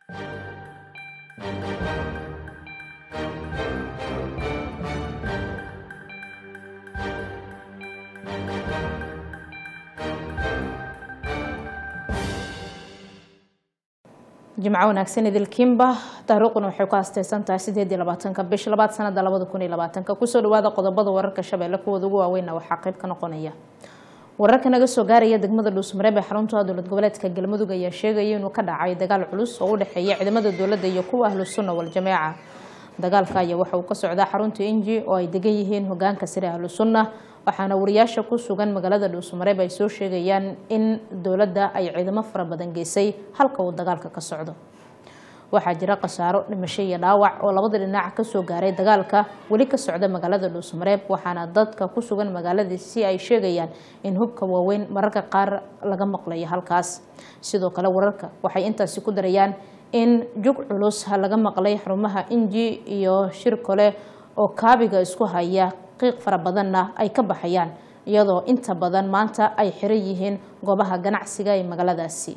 jimco wanaagsan idilkiinba taariikhuna waxay ku haasteysan tahay sideed iyo labaatanka bish labaad sanada labada kun iyo labaatanka kusoo dhawaada qodobada wararka shabeelle kuwooda ugu waaweynna waxaa qayb ka noqonaya wararka naga soo gaaraya degmada dhuusmareeb ee xarunta dowlad goboleedka galmudug ayaa sheegaya inuu ka dhacay dagaal culus oo u dhexeeya ciidamada dowladda iyo kuwa ahlu sunna wal-jameeca dagaalka ayaa waxa uu ka socdaa xarunta inji oo ay degan yihiin hogaanka sare ahlu sunna waxaana wariyaasha ku sugan magaalada dhuusmareeb ay soo sheegayaan in dowladda ay ciidamo fara badan geysay halka uu dagaalka ka socdo waxaa jira khasaaro dhimasho iyo dhaawac oo labada dhinac kasoo gaaray dagaalka weli ka socda magaalada dhuusmareeb waxaana dadka ku sugan magaaladii si ay sheegayaan in hubka waaweyn mararka qaar laga maqlayo halkaas sidoo kale wararka waxay intaasi ku darayaan in jug culus laga maqlay xarumaha inji iyo shir kale oo kaabiga isku haya qiiq fara badanna ay ka baxayaan iyadoo inta badan maanta ay xiran yihiin goobaha ganacsiga ee magaaladaasi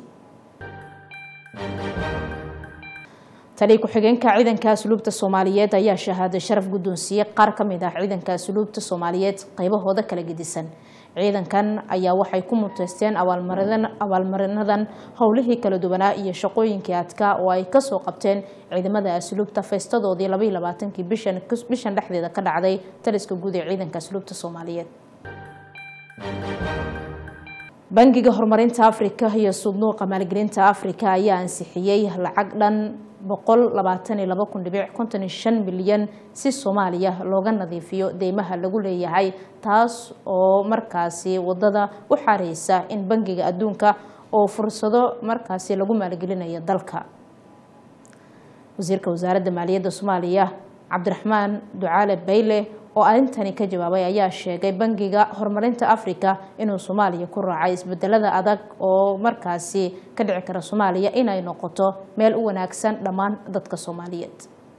tali ku-xigeenka ciidanka asluubta soomaaliyeed ayaa shahaaday sharaf guddoonsiiyey qaar ka mid ah ciidanka asluubta soomaaliyeed qaybahooda kala gedisan ciidankan ayaa waxay ku muteysteen abaalmarinadan howlihii kala duwanaa iyo shaqooyinkii adkaa oo ay kasoo qabteen ciidamada asluubta feystadoodii labaiy labaatankii bishan dhexdeeda ka dhacday taliska guud ee ciidanka asluubta soomaaliyeed bangiga horumarinta afrika iyo sudnuuqa maalgelinta afrika ayaa ansixiyey lacag dhan boqol labaatan iyo laba kun dhibic konton iyo shan milyan si soomaaliya looga nadiifiyo deymaha lagu leeyahay taas oo markaasi wadada u xareysa in bangiga adduunka oo fursado markaasi lagu maalgelinayo dalka wasiirka wasaaradda maaliyadda soomaaliya cabdiraxmaan ducaale bayle oo arrintani ka jawaabay ayaa sheegay bangiga horumarinta africa inuu soomaaliya ku raacay isbedelada adag oo markaasi ka dhici kara soomaaliya inay noqoto meel u wanaagsan dhammaan dadka soomaaliyeed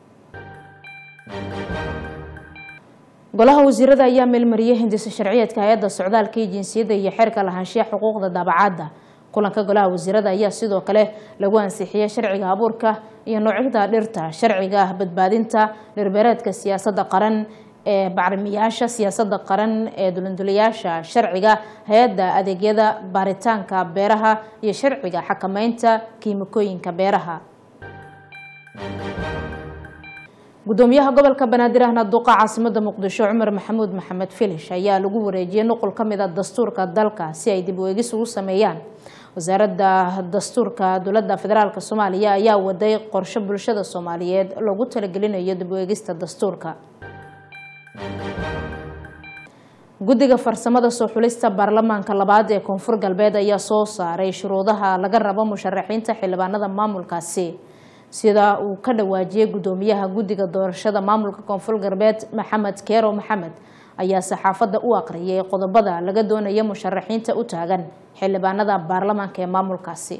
golaha wasiirada ayaa meelmariyey hindisa sharciyeedka hay-adda socdaalka iyo jinsiyadda iyo xeerka lahaanshiyaha xuquuqda daabacaadda kulanka golaha wasiirada ayaa sidoo kale lagu ansixiyey sharciga abuurka iyo noocyada dhirta sharciga badbaadinta dhirbeereedka siyaasadda qaran ee bacrimiyaasha siyaasadda qaran ee dulandulayaasha sharciga hay-adda adeegyada baaritaanka beeraha iyo sharciga xakameynta kiimikooyinka beeraha gudoomiyaha gobolka banaadir ahna duqa caasimada muqdisho cumar maxamuud maxamed filish ayaa lagu wareejiyey nuqul ka mid a dastuurka dalka si ay dib u eegis ugu sameeyaan wasaaradda dastuurka dowladda federaalk soomaaliya ayaa waday qorshe bulshada soomaaliyeed loogu talagelinayo dib u eegista dastuurka guddiga farsamada soo xulista baarlamaanka labaad ee koonfur galbeed ayaa soo saaray shuruudaha laga rabo musharaxiinta xildhibaanada maamulkaasi sida uu ka dhawaajiyey gudoomiyaha guddiga doorashada maamulka koonfur galbeed maxamed keero maxamed ayaa saxaafadda u aqriyay qodobada laga doonaya musharaxiinta u taagan xildhibaanada baarlamaanka ee maamulkaasi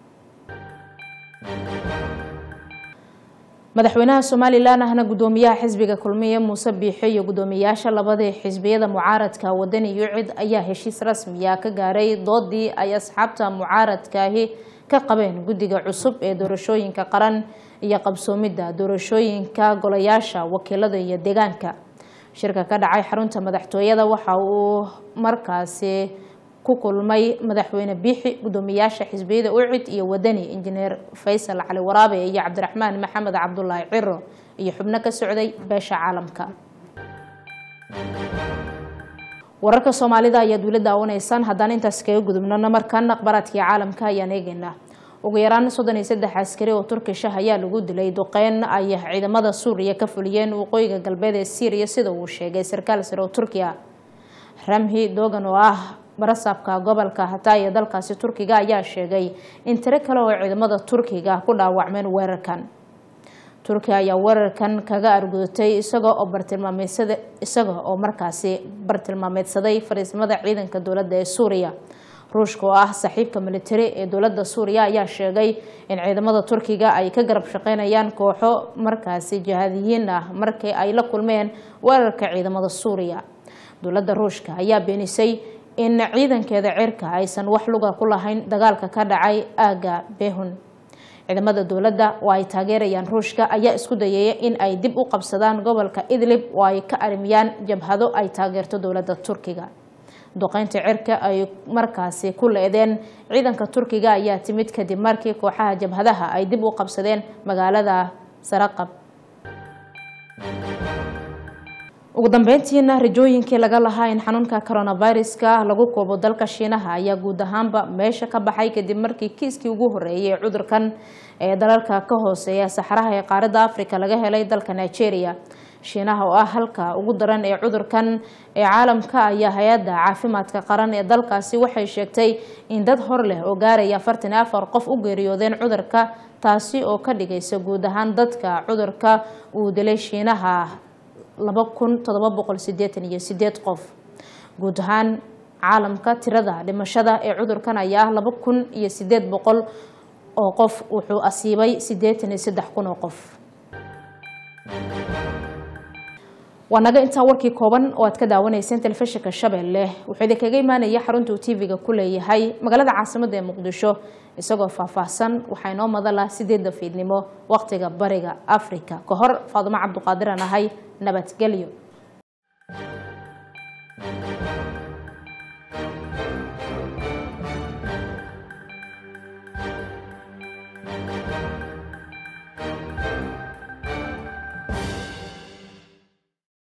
madaxweynaha somalilan ahna gudoomiyaha xisbiga kulmiye muuse biixo iyo gudoomiyayaasha labadii xisbiyada mucaaradka wadani yucid ayaa heshiis rasmiya ka gaaray doodii ay asxaabta mucaaradkaahi ka qabeen guddiga cusub ee doorashooyinka qaran iyo qabsoomidda doorashooyinka golayaasha wakiilada iyo deegaanka shirka ka dhacay xarunta madaxtooyada waxa uu markaasi ku kulmay madaxweyne biixi gudoomiyaasha xisbiyada ucid iyo wadani injineer faysal cali waraabe iyo cabdiraxmaan maxamed cabdulaahi ciro iyo xubno ka socday beesha caalamka wararka soomaalida ayaad weli daawanaysaan haddaan intaas kaga gudubnona markan akhbaaraadkii caalamka ayaan eegeynaa ugu yaraan soddon iyo saddex askari oo turkish ah ayaa lagu dilay duqeyn ay ciidamada suuriya ka fuliyeen waqooyiga galbeed ee syriya sida uu sheegay sarkaal sare oo turkiya ramhi dogan oo ah barasaabka gobolka hatay ee dalkaasi turkiga ayaa sheegay in tiro kale oo ciidamada turkiga ku dhaawacmeen weerarkan turkiya ayaa weerarkan kaga argudatay isaga oo bartilmaameedsada isaga oo markaasi bartilmaameedsaday fariismada ciidanka dowladda ee suuriya ruushka oo ah saaxiibka militari ee dowladda suuriya ayaa sheegay in ciidamada turkiga ay ka garab shaqeynayaan kooxo markaasi jihaadiyiin ah markii ay la kulmeen weerarka ciidamada suuriya dowladda ruushka ayaa beenisay in ciidankeeda cirka aysan wax luga ku lahayn dagaalka ka dhacay aaga behun ciidamada dowladda oo ay taageerayaan ruushka ayaa isku dayaya in ay dib u qabsadaan gobolka idlib oo ay ka arimiyaan jabhado ay taageerto dowladda turkiga duqeynta cirka ay markaasi ku leedeen ciidanka turkiga ayaa timid kadib markii kooxaha jabhadaha ay dib u qabsadeen magaalada saraqab ugu dambeyntiina rajooyinkii laga lahaa in xanuunka coronaviruska lagu koobo dalka shiinaha ayaa guud ahaanba meesha ka baxay kadib markii kiiskii ugu horeeyay ee cudurkan ee dalalka ka hooseeya saxaraha ee qaaradda africa laga helay dalka nigeria shiinaha oo ah halka ugu daran ee cudurkan ee caalamka ayaa hay-adda caafimaadka qaran ee dalkaasi waxay sheegtay in dad hor leh oo gaaraya afartan iyo afar qof u geeriyoodeen cudurka taasi oo ka dhigaysa guud ahaan dadka cudurka uu dilay shiinaha laba kun todoba boqol sideetan iyo sideed qof guud ahaan caalamka tirada dhimashada ee cudurkan ayaa ah laba kun iyo sideed boqol oo qof wuxuu asiibay sideetan iyo saddex kun oo qof waa naga intaa warkii kooban oo aad ka daawanayseen telefishinka shabeelle wuxuu idinkaga imaanaya xarunta uu tv-ga ku leeyahay magaalada caasimada ee muqdisho isagoo faahfaahsan waxaa inoo madala sideedda fiidnimo waqtiga bariga africa ka hor faadumo cabduqaadir aan ahay nabadgelyo